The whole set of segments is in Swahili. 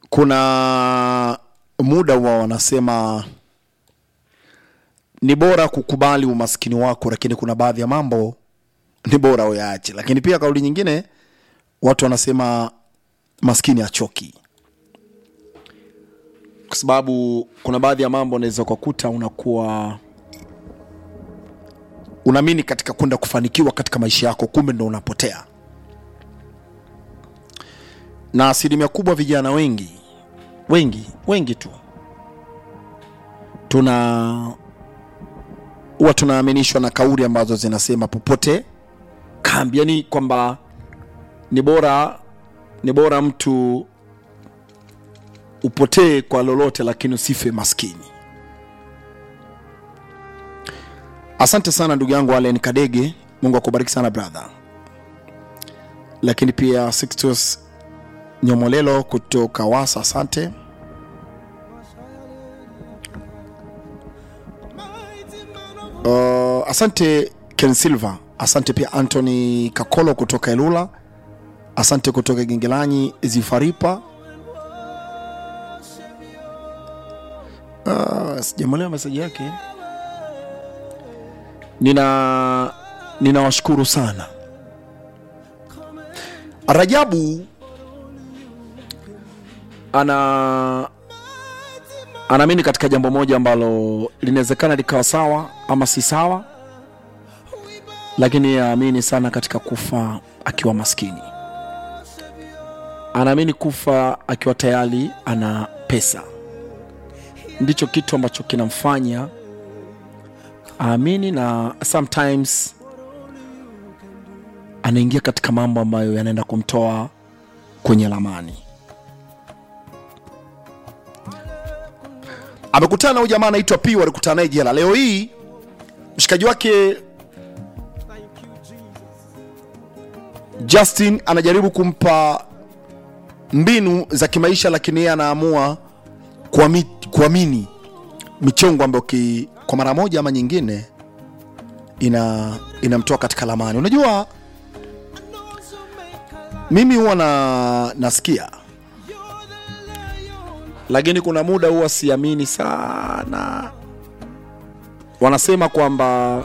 kuna muda wa wanasema ni bora kukubali umaskini wako lakini kuna baadhi ya mambo ni bora uyaache lakini pia kauli nyingine watu wanasema maskini achoki kwa sababu kuna baadhi ya mambo unaweza ukakuta unakuwa unaamini katika kwenda kufanikiwa katika maisha yako kumbe ndo unapotea na asilimia kubwa vijana wengi wengi wengi tu tuna huwa tunaaminishwa na kauli ambazo zinasema popote kambi yani kwamba ni bora ni bora mtu upotee kwa lolote lakini usife maskini asante sana ndugu yangu alen kadege mungu akubariki sana brother lakini pia sixtus nyomolelo kutoka wasa asante uh, asante ken silva asante pia antony kakolo kutoka elula asante kutoka gengelanyi zifaripa uh, sijamwelewa meseji yake nina ninawashukuru sana rajabu ana anaamini katika jambo moja ambalo linawezekana likawa sawa ama si sawa lakini aamini sana katika kufa akiwa maskini anaamini kufa akiwa tayari ana pesa ndicho kitu ambacho kinamfanya aamini na sometimes anaingia katika mambo ambayo yanaenda kumtoa kwenye lamani amekutana na huyu jamaa anaitwa p walikutana naye jela leo hii mshikaji wake justin anajaribu kumpa mbinu za kimaisha lakini yeye anaamua kuami- kuamini michongo ambayo ki- kwa mara moja ama nyingine ina inamtoa katika lamani unajua mimi huwa na nasikia lakini kuna muda huwa siamini sana wanasema kwamba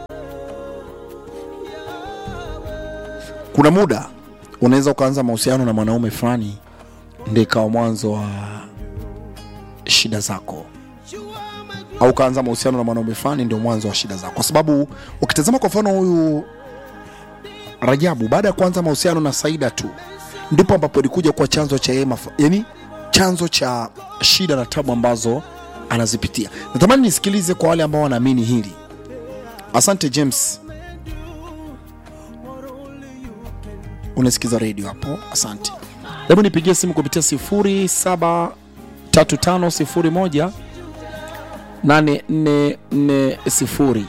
kuna muda unaweza ukaanza mahusiano na mwanaume fulani ndio ikawa mwanzo wa shida zako au ukaanza mahusiano na mwanaume fulani ndio mwanzo wa shida zako kwa sababu ukitazama kwa mfano huyu rajabu baada ya kuanza mahusiano na saida tu ndipo ambapo ilikuja kuwa chanzo cha yeye maf- yani chanzo cha shida na tabu ambazo anazipitia natamani nisikilize kwa wale ambao wanaamini hili asante james unasikiza redio hapo asante hebu nipigie simu kupitia 073501 8440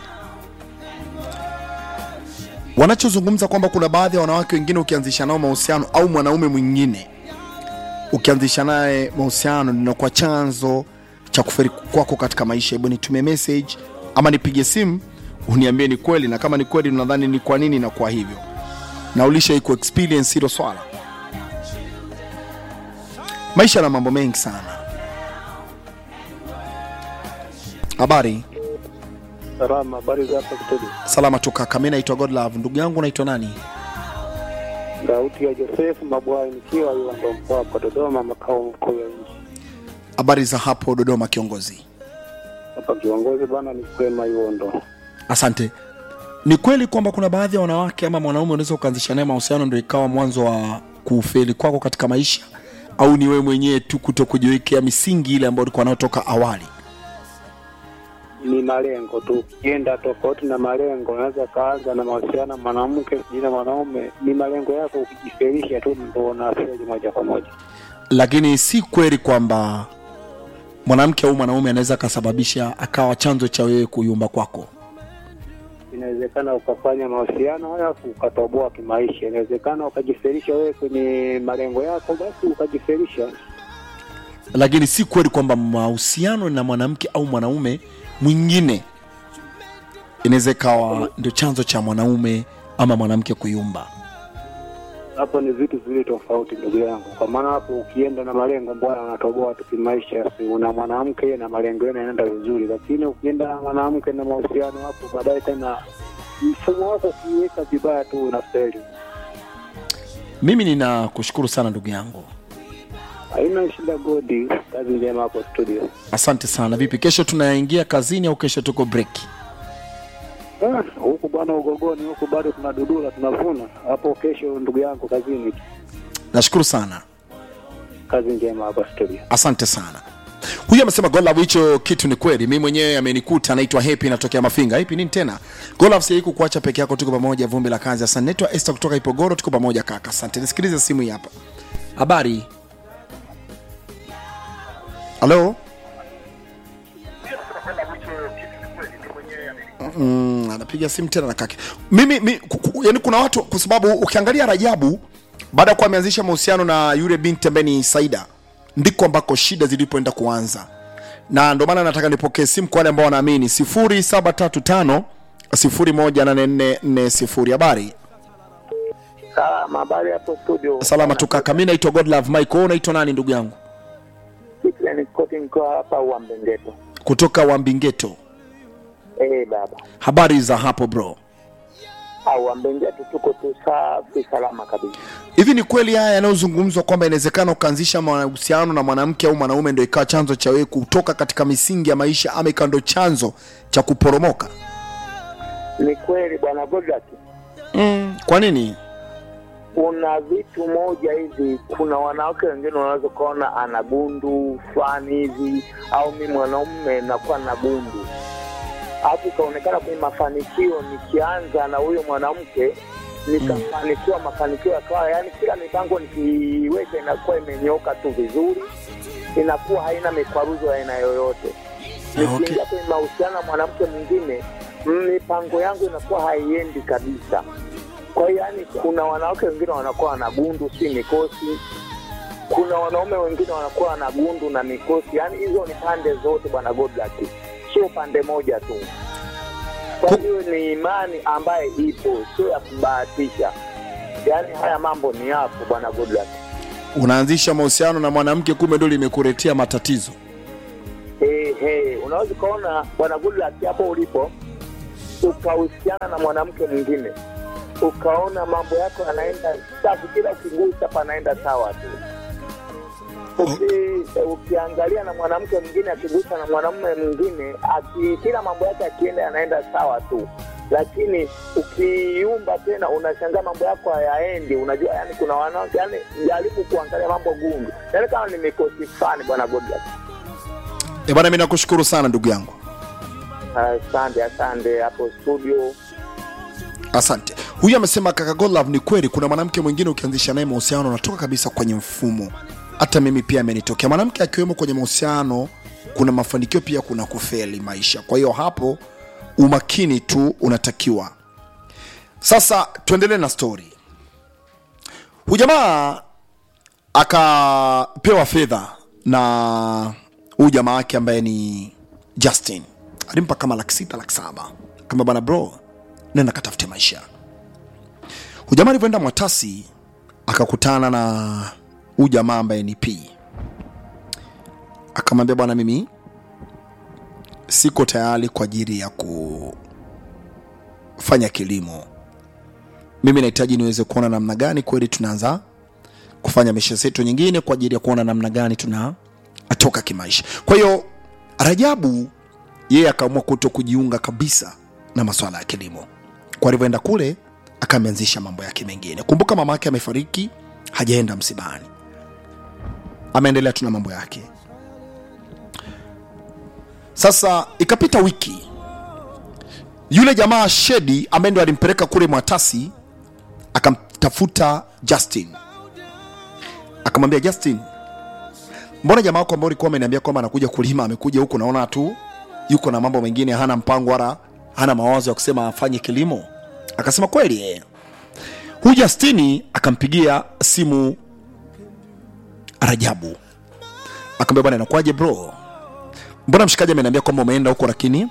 wanachozungumza kwamba kuna baadhi ya wanawake wengine ukianzisha nao mahusiano au mwanaume mwingine ukianzisha naye mahusiano linakuwa chanzo cha kuferi kwako katika maisha hebu nitumie message ama nipige simu uniambie ni kweli na kama ni kweli unadhani ni kwa nini inakuwa hivyo na ulishai ku experience hilo swala maisha na mambo mengi sana habari Salama, habari za hapa Kitodi? salama tu kaka mi naitwa godlove ndugu yangu naitwa nani Sauti ya Josefu Mabwai nikiwa Iwando mkoa hapa Dodoma, makao makuu ya nchi habari za hapo dodoma kiongozi hapa. Kiongozi bana, ni kwema Iwondo. asante ni kweli kwamba kuna baadhi ya wanawake ama mwanaume unaweza ukaanzisha naye mahusiano ndo ikawa mwanzo wa kufeli kwako katika maisha au ni wewe mwenyewe tu kuto kujiwekea misingi ile ambayo ulikuwa nayo toka awali Ni malengo tu, ukienda tofauti na malengo, unaweza kaanza na mahusiano na mwanamke sijui na mwanaume, ni malengo yako, ukijifelisha tu ndo unafeli moja kwa moja. lakini si kweli kwamba mwanamke au mwanaume anaweza akasababisha akawa chanzo cha wewe kuyumba kwako Inawezekana ukafanya mahusiano halafu ukatoboa kimaisha, inawezekana ukajifelisha wewe kwenye malengo yako, basi ukajifelisha. lakini si kweli kwamba mahusiano na mwanamke au mwanaume mwingine inaweza ikawa ndio chanzo cha mwanaume ama mwanamke kuyumba hapo ni vitu viwili tofauti ndugu yangu, kwa maana hapo ukienda na malengo bwana, unatoboa tu kimaisha, si una mwanamke na malengo yenu yanaenda vizuri, lakini ukienda na mwanamke na mahusiano hapo baadaye tena mfumo wako ukiweka vibaya tu unafeli. mimi ninakushukuru sana ndugu yangu Haina shida Godi, kazi njema hapo studio. asante sana vipi kesho tunaingia kazini au kesho tuko break Ah, huku bwana ugogoni huku bado tunadudula tunavuna hapo. Kesho ndugu yangu kazini, nashukuru sana kazi njema hapa studio. asante sana huyu amesema golove hicho kitu ni kweli mi mwenyewe amenikuta anaitwa hepi natokea mafinga hepi nini tena golove siaiku kuacha peke yako tuko pamoja vumbi la kazi asante naitwa este kutoka ipogoro tuko pamoja kaka asante nisikilize simu hii hapa habari halo mm, anapiga simu tena na kake mimi mi, ku, ku, yani kuna watu kwa sababu ukiangalia rajabu baada ya kuwa ameanzisha mahusiano na yule binti ambaye ni saida ndiko ambako shida zilipoenda kuanza na ndio maana nataka nipokee simu kwa wale ambao wanaamini 0735 018440 habari Salama, habari hapo studio. salama tu kaka mi naitwa godlove mike wewe unaitwa nani ndugu yangu Cyprian Scott niko hapa Uambengeto. kutoka wambingeto Eh, baba. habari za hapo bro Au Uambengeto tuko tu safi salama kabisa. hivi ni kweli haya yanayozungumzwa kwamba inawezekana ukaanzisha mahusiano na mwanamke au mwanaume ndo ikawa chanzo cha wewe kutoka katika misingi ya maisha ama ikawa ndo chanzo cha kuporomoka Ni kweli bwana Godak. mm, kwa nini Kuna vitu moja hivi, kuna wanawake wengine unaweza ukaona ana gundu fulani hivi, au mi mwanaume nakuwa na gundu, alafu ikaonekana kwenye mafanikio, nikianza na huyo mwanamke nikafanikiwa, mafanikio yakawa, yani kila mipango nikiweka inakuwa imenyoka tu vizuri, inakuwa haina mikwaruzo ya aina yoyote. Nikiingia kwenye mahusiano na mwanamke mwingine, mipango yangu inakuwa haiendi kabisa. Kwa hiyo yani, kuna wanawake wengine wanakuwa na gundu si mikosi, kuna wanaume wengine wanakuwa na gundu na mikosi. Yani hizo ni pande zote, bwana Godluck, sio pande moja tu. Kwa Ku- hiyo ni imani ambaye ipo, sio ya kubahatisha. Yani haya mambo ni yapo, bwana Godluck. unaanzisha mahusiano na mwanamke kumbe ndo limekuletea matatizo Hey, hey, unaweza ukaona bwana Goodluck hapo ulipo ukahusiana na mwanamke mwingine ukaona mambo yako yanaenda safi, kila ukigusa panaenda sawa tu. Uki, ukiangalia na mwanamke mwingine akigusa na mwanamume mwingine aki, kila mambo yake akienda yanaenda sawa tu, lakini ukiumba tena unashangaa mambo yako hayaendi. Unajua, yani kuna wanawake yani, jaribu kuangalia mambo gundu, yani kama ni mikosi fulani, bwana Goodluck. e bwana mi nakushukuru sana ndugu yangu Asante, asante hapo studio. asante huyu amesema kaka Godlove ni kweli kuna mwanamke mwingine ukianzisha naye mahusiano unatoka kabisa kwenye mfumo hata mimi pia amenitokea mwanamke akiwemo kwenye mahusiano kuna mafanikio pia kuna kufeli maisha kwa hiyo hapo umakini tu unatakiwa sasa tuendelee na story huyu jamaa akapewa fedha na huyu jamaa wake ambaye ni justin alimpa kama laki sita laki saba kama bana bro nenda katafute maisha huyu jamaa alivyoenda mwatasi akakutana na huyu jamaa ambaye ni p akamwambia bwana mimi siko tayari kwa ajili ya kufanya kilimo mimi nahitaji niweze kuona namna gani kweli tunaanza kufanya misha zetu nyingine kwa ajili ya kuona namna gani tuna atoka kimaisha kwa hiyo rajabu yeye akaamua kuto kujiunga kabisa na maswala ya kilimo kwa alivyoenda kule akameanzisha mambo yake mengine kumbuka mama yake amefariki hajaenda msibani ameendelea tu na mambo yake sasa ikapita wiki yule jamaa shedi ambaye ndo alimpeleka kule mwatasi akamtafuta justin akamwambia justin mbona jamaa wako ambao ulikuwa ameniambia kwamba anakuja kulima amekuja huku naona tu yuko na mambo mengine hana mpango wala hana mawazo ya kusema afanye kilimo akasema kweli eh. huyu justini akampigia simu rajabu akamwambia bwana inakuwaje bro mbona mshikaji ameniambia kwamba umeenda huko lakini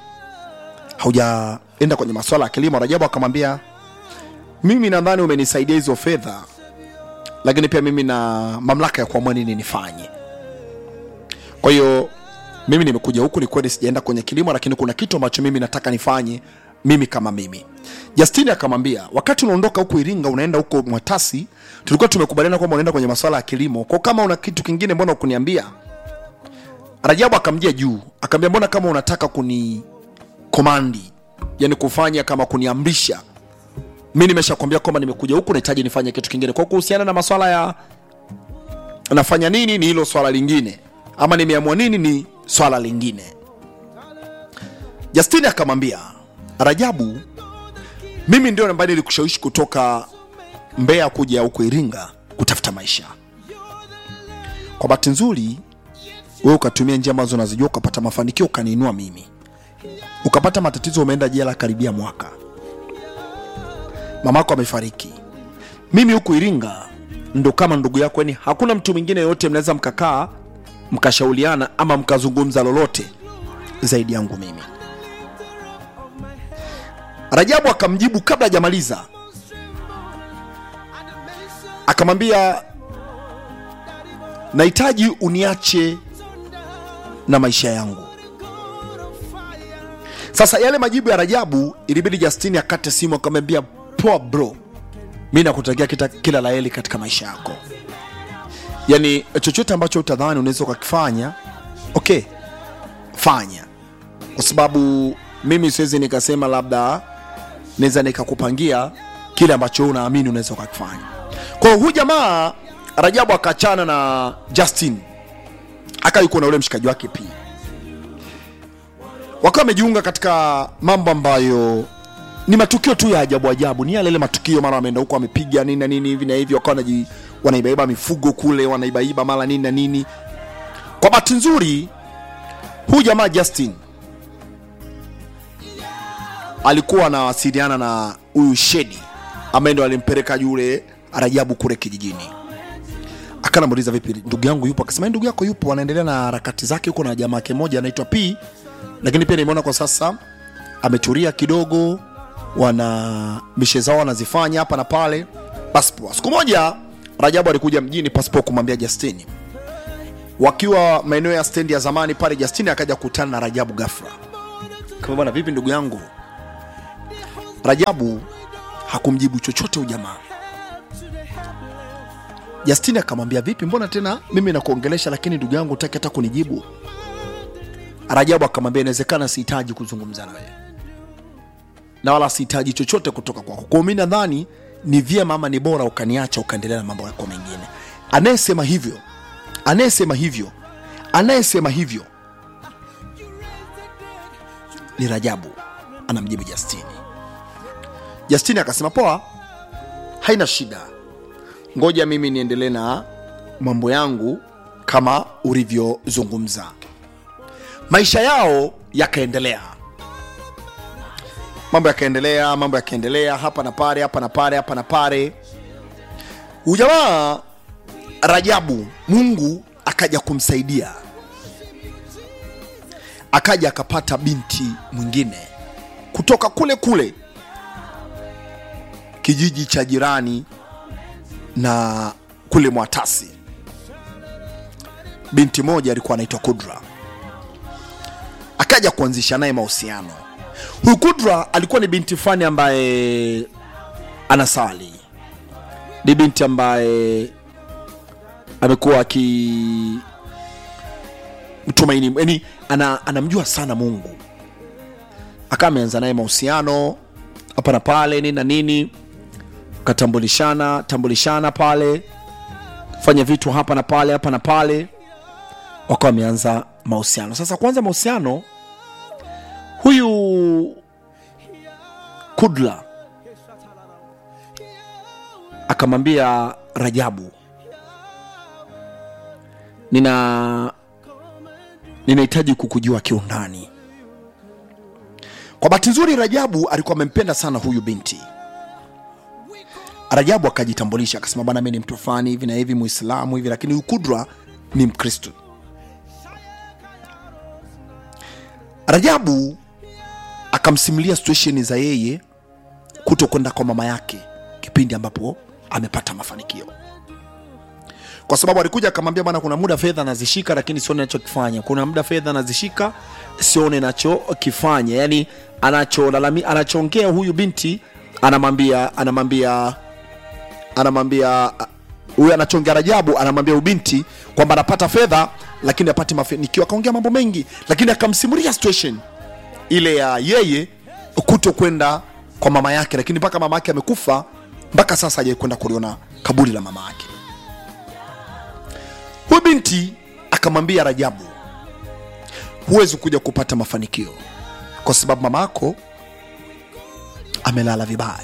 haujaenda kwenye maswala ya kilimo rajabu akamwambia mimi nadhani umenisaidia hizo fedha lakini pia mimi na mamlaka ya kuamua nini nifanye kwa hiyo mimi nimekuja huku ni kweli sijaenda kwenye kilimo lakini kuna kitu ambacho mimi nataka nifanye mimi kama mimi justini akamwambia wakati unaondoka huku iringa unaenda huko mwatasi tulikuwa tumekubaliana kwamba unaenda kwenye masuala ya kilimo kwa kama una kitu kingine mbona ukuniambia rajabu akamjia juu akamwambia mbona kama unataka kuni komandi yani kufanya kama kuniamrisha mi nimeshakwambia kwamba nimekuja huku nahitaji nifanye kitu kingine kwa kuhusiana na maswala ya nafanya nini ni hilo swala lingine ama nimeamua nini ni swala lingine justini akamwambia rajabu mimi ndio ambaye nilikushawishi kutoka mbeya kuja huku iringa kutafuta maisha kwa bahati nzuri wewe ukatumia njia ambazo unazijua ukapata mafanikio ukaniinua mimi ukapata matatizo umeenda jela karibia mwaka mamako amefariki mimi huku iringa ndo kama ndugu yako yani hakuna mtu mwingine yoyote mnaweza mkakaa mkashauriana ama mkazungumza lolote zaidi yangu mimi rajabu akamjibu kabla hajamaliza akamwambia nahitaji uniache na maisha yangu sasa yale majibu ya rajabu ilibidi justini akate simu akamwambia poa bro mi nakutakia kita- kila la heri katika maisha yako yani chochote ambacho utadhani unaweza ukakifanya okay fanya kwa sababu mimi siwezi nikasema labda naweza nikakupangia kile ambacho wewe unaamini unaweza ukakifanya kwa hiyo huyu jamaa rajabu akaachana na justin aka yuko na ule mshikaji wake pia wakawa wamejiunga katika mambo ambayo ni matukio tu ya ajabu ajabu ni yale ile matukio mara wameenda huko wamepiga nini na nini hivi na hivi wakawa wanaji- wanaibaiba mifugo kule wanaibaiba mara nini na nini kwa bahati nzuri huyu jamaa justin alikuwa anawasiliana na huyu shedi ambaye ndo alimpeleka yule rajabu kule kijijini akanamuuliza vipi ndugu yangu yupo akasema ndugu yako yupo anaendelea na harakati zake huko na jamaa yake moja anaitwa p lakini pia nimeona kwa sasa ametulia kidogo wana mishe zao wanazifanya hapa na pale basi poa siku moja rajabu alikuja mjini pasipo kumwambia justini wakiwa maeneo ya stendi ya zamani pale justini akaja kukutana na rajabu gafra kama bwana vipi ndugu yangu rajabu hakumjibu chochote ujamaa justini akamwambia vipi mbona tena mimi nakuongelesha lakini ndugu yangu utaki hata kunijibu rajabu akamwambia inawezekana sihitaji kuzungumza na wewe na wala sihitaji chochote kutoka kwako kwao mi nadhani ni vyema ama ni bora ukaniacha ukaendelea na mambo yako mengine anayesema hivyo anayesema hivyo anayesema hivyo ni rajabu anamjibu justini justini akasema poa haina shida ngoja mimi niendelee na mambo yangu kama ulivyozungumza maisha yao yakaendelea mambo yakaendelea mambo yakaendelea hapa na pale hapa na pale hapa na pale ujamaa rajabu mungu akaja kumsaidia akaja akapata binti mwingine kutoka kule kule kijiji cha jirani na kule mwatasi binti moja alikuwa anaitwa kudra akaja kuanzisha naye mahusiano huyu kudra alikuwa ni binti fulani ambaye anasali ni binti ambaye amekuwa aki mtumaini yani ana, anamjua sana mungu akawa ameanza naye mahusiano hapa na pale nini na nini katambulishana tambulishana pale fanya vitu hapa na pale hapa na pale wakawa wameanza mahusiano sasa kwanza mahusiano huyu kudla akamwambia rajabu nina ninahitaji kukujua kiundani kwa bahati nzuri rajabu alikuwa amempenda sana huyu binti rajabu akajitambulisha akasema bana mi ni mtu fulani hivi na hivi muislamu hivi lakini huyu kudra ni mkristo rajabu akamsimulia situation za yeye kuto kwenda kwa mama yake kipindi ambapo amepata mafanikio kwa sababu alikuja akamwambia bwana kuna muda fedha nazishika lakini sione nachokifanya kuna muda fedha nazishika sione nachokifanya yani anacholalami anachoongea huyu binti anamwambia anamwambia anamwambia huyu anachongea Rajabu anamwambia ubinti kwamba anapata fedha lakini apati mafanikio. Akaongea mambo mengi, lakini akamsimulia situation ile ya yeye kuto kwenda kwa mama yake, lakini mpaka mama yake amekufa, mpaka sasa hajai kwenda kuliona kaburi la mama yake. Huyu binti akamwambia Rajabu, huwezi kuja kupata mafanikio kwa sababu mama yako amelala vibaya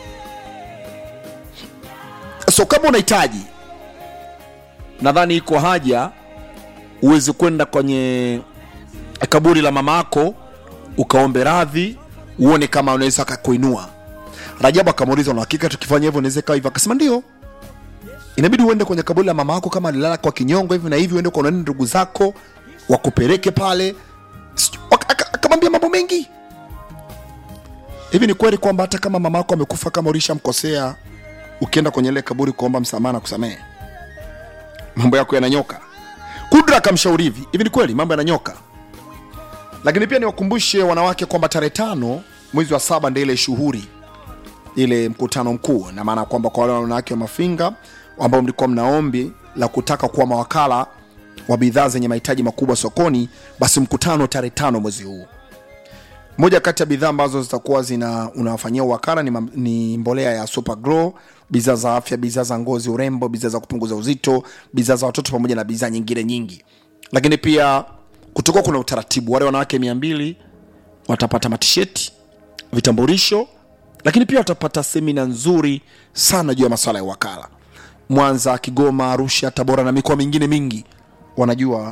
so kama unahitaji nadhani iko haja uweze kwenda kwenye kaburi la mama yako ukaombe radhi uone kama unaweza akakuinua rajabu akamuuliza una hakika tukifanya hivyo unaweza ikawa hivyo akasema ndio inabidi uende kwenye kaburi la mama yako kama alilala kwa kinyongo hivi na hivi uende kwa nani ndugu zako wakupeleke pale Sijui- aka- aka- akamwambia mambo mengi hivi ni kweli kwamba hata kama mama yako amekufa kama ulishamkosea ukienda kwenye ile kaburi kuomba msamaha na kusamehe mambo yako yananyoka kudra akamshauri hivi hivi ni kweli mambo yananyoka lakini pia niwakumbushe wanawake kwamba tarehe tano mwezi wa saba ndio ile shughuri ile mkutano mkuu na maana kwamba kwa wale wanawake wa mafinga ambao mlikuwa mnaombi la kutaka kuwa mawakala wa bidhaa zenye mahitaji makubwa sokoni basi mkutano tarehe tano mwezi huu moja kati ya bidhaa ambazo zitakuwa zina unawafanyia uwakala ni, mam- ni mbolea ya super grow bidhaa za afya bidhaa za ngozi urembo bidhaa za kupunguza uzito bidhaa za watoto pamoja na bidhaa nyingine nyingi lakini pia kutokuwa kuna utaratibu wale wanawake mia mbili watapata matisheti vitambulisho lakini pia watapata semina nzuri sana juu ya maswala ya wakala mwanza kigoma arusha tabora na mikoa mingine mingi wanajua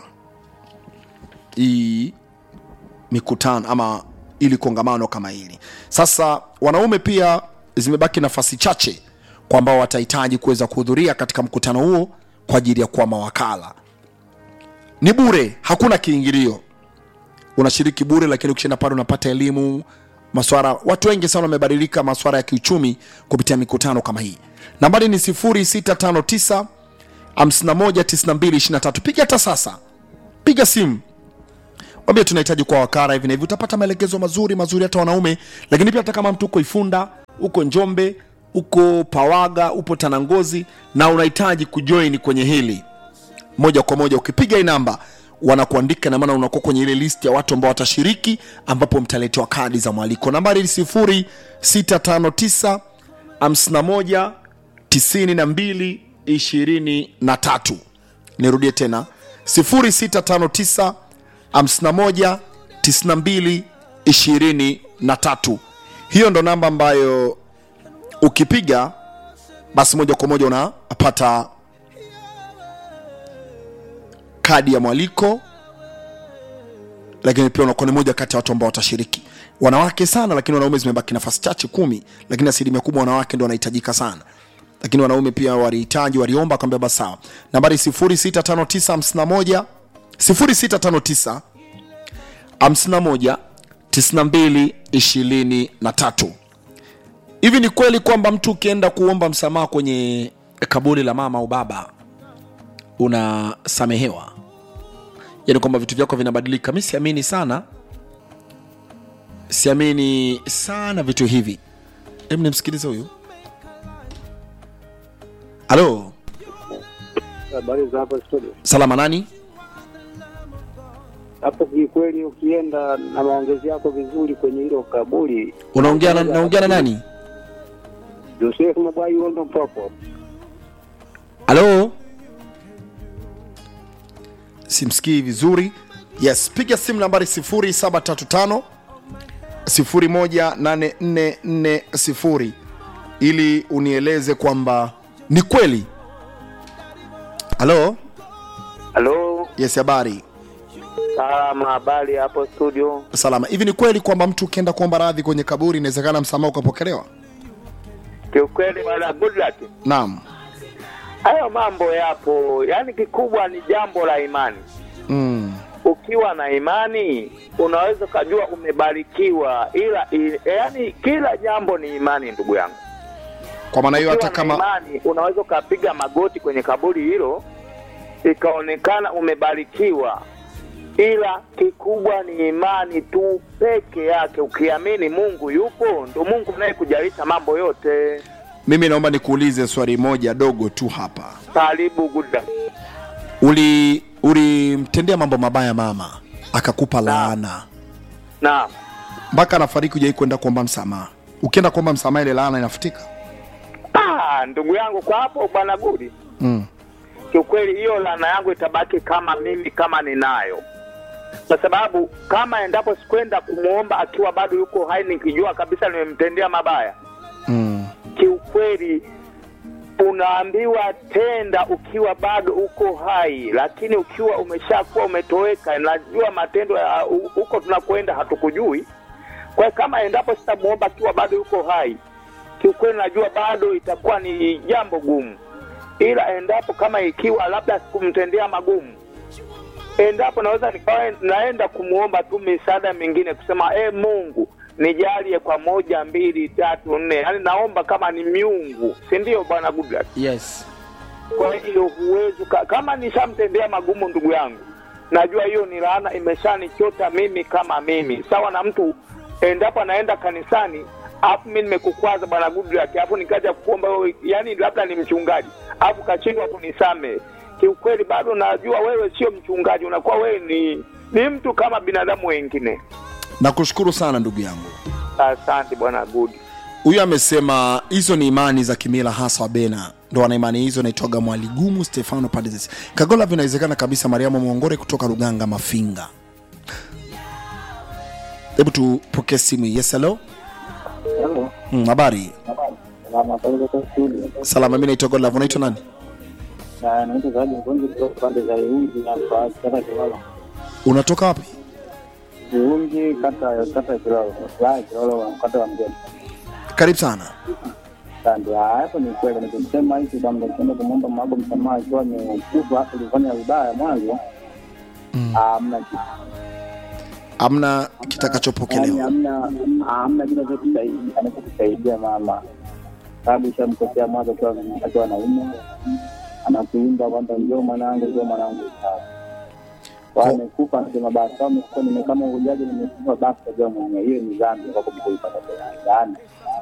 hii mikutano ama ili kongamano kama hili sasa wanaume pia zimebaki nafasi chache kwa ambao watahitaji kuweza kuhudhuria katika mkutano huo kwa ajili ya kuwa mawakala ni bure hakuna kiingilio unashiriki bure lakini ukishaenda pale unapata elimu maswara watu wengi sana wamebadilika maswara ya kiuchumi kupitia mikutano kama hii nambari ni 0659 519223 piga hata sasa piga simu wambia tunahitaji kuwa wakara hivi na hivi utapata maelekezo mazuri mazuri hata wanaume lakini pia hata kama mtu uko ifunda uko njombe uko pawaga upo tanangozi na unahitaji kujoin kwenye hili moja kwa moja ukipiga hii namba wanakuandika na maana unakuwa kwenye ile list ya watu ambao watashiriki ambapo mtaletewa kadi za mwaliko nambari ni 0659 51 92 23 nirudie tena 0659 51 92 23 hiyo ndo namba ambayo ukipiga basi moja kwa moja unapata kadi ya mwaliko lakini pia unakuwa ni moja kati ya watu ambao watashiriki wanawake sana lakini wanaume zimebaki nafasi chache kumi lakini asilimia kubwa wanawake ndo wanahitajika sana lakini wanaume pia walihitaji waliomba akaambia basi sawa nambari 065951 0659 51 92 23 hivi ni kweli kwamba mtu ukienda kuomba msamaha kwenye kaburi la mama au baba unasamehewa yaani kwamba vitu vyako vinabadilika mi siamini sana siamini sana vitu hivi hebu nimsikilize huyu halo Habari za hapa studio. salama nani Hapo kikweli, ukienda na maongezi yako vizuri kwenye hilo kaburi, unaongea na, naongea na nani Joseph Mabwai Ondo Mpopo. halo simsikii vizuri yes piga simu nambari 0735 18440 ili unieleze kwamba ni kweli halo halo yes habari salama habari hapo studio salama hivi ni kweli kwamba mtu ukienda kuomba radhi kwenye kaburi inawezekana msamaha ukapokelewa kiukweli bwana goodluck naam hayo mambo yapo yaani kikubwa ni jambo la imani mm. ukiwa na imani unaweza ukajua umebarikiwa ila i, yaani kila jambo ni imani ndugu yangu kwa maana hiyo hata ukiwa na kama imani unaweza ukapiga magoti kwenye kaburi hilo ikaonekana umebarikiwa, ila kikubwa ni imani tu peke yake. Ukiamini Mungu yupo, ndo Mungu naye kujalisha mambo yote. mimi naomba nikuulize swali moja dogo tu hapa Karibu Guda. uli ulimtendea mambo mabaya mama akakupa laana Naam. mpaka anafariki hujai kwenda kuomba msamaha ukienda kuomba msamaha ile laana inafutika Ah, ndugu yangu kwa hapo bwana Gudi, mm. kiukweli hiyo laana yangu itabaki kama mimi kama ninayo, kwa sababu kama endapo sikwenda kumwomba akiwa bado yuko hai, nikijua kabisa nimemtendea mabaya, Mm. kiukweli unaambiwa tenda ukiwa bado uko hai, lakini ukiwa umeshakuwa umetoweka, najua matendo ya hu- huko tunakwenda hatukujui. Kwa hiyo kama endapo sitamwomba akiwa bado yuko hai, kiukweli najua bado itakuwa ni jambo gumu, ila endapo kama ikiwa labda sikumtendea magumu, endapo naweza nikawa naenda kumwomba tu misaada mingine, kusema e, Mungu nijalie kwa moja mbili tatu nne, yaani naomba kama ni miungu, si ndio bwana Goodluck? yes Kwa hiyo huwezi uka- kama nishamtendea magumu ndugu yangu, najua hiyo ni laana imeshanichota mimi kama mimi, sawa na mtu endapo anaenda kanisani afu mi nimekukwaza bwana Goodluck, afu nikaja kuomba wewe, yani labda ni mchungaji afu kashindwa kunisame, kiukweli bado najua wewe sio mchungaji, unakuwa wewe ni ni mtu kama binadamu wengine. nakushukuru sana ndugu yangu Asante bwana Good. huyu amesema hizo ni imani za kimila hasa wabena ndo wana imani hizo naitwaga mwaligumu stefano padezes kagola vinawezekana kabisa mariamu mwongore kutoka ruganga mafinga hebu tupokee simu hii. yes hello Halo. Mm, habari Salama pale kwa studio. salama mi naitwa godlove unaitwa nani Na naitwa Zawadi Mgonzi kutoka pande za Iungi na kwa kata Kilolo. unatoka wapi Iungi kata kata ya Kilolo. La Kilolo kata wa Mgeni. karibu sana Asante. Ah, hapo ni kweli nikisema hivi kwamba kwenda kumwomba Mungu msamaha akiwa amekufa hapo ulifanya vibaya mwanzo. Mm. Ah, hamna kitu. amna Yaani kitakachopokelewa hamna hamna kitu anachokusaidia anachokusaidia mama. Sababu ishamkosea mwanzo akiwa akiwa anaume. Anakuimba kwamba njoo mwanangu, njoo mwanangu. Kwa Ko- amekufa anasema basi kama nimekufa nime kama ujaji nimekufa basi tajua mwenyewe hiyo ni dhambi kwa kuipata tena. Yaani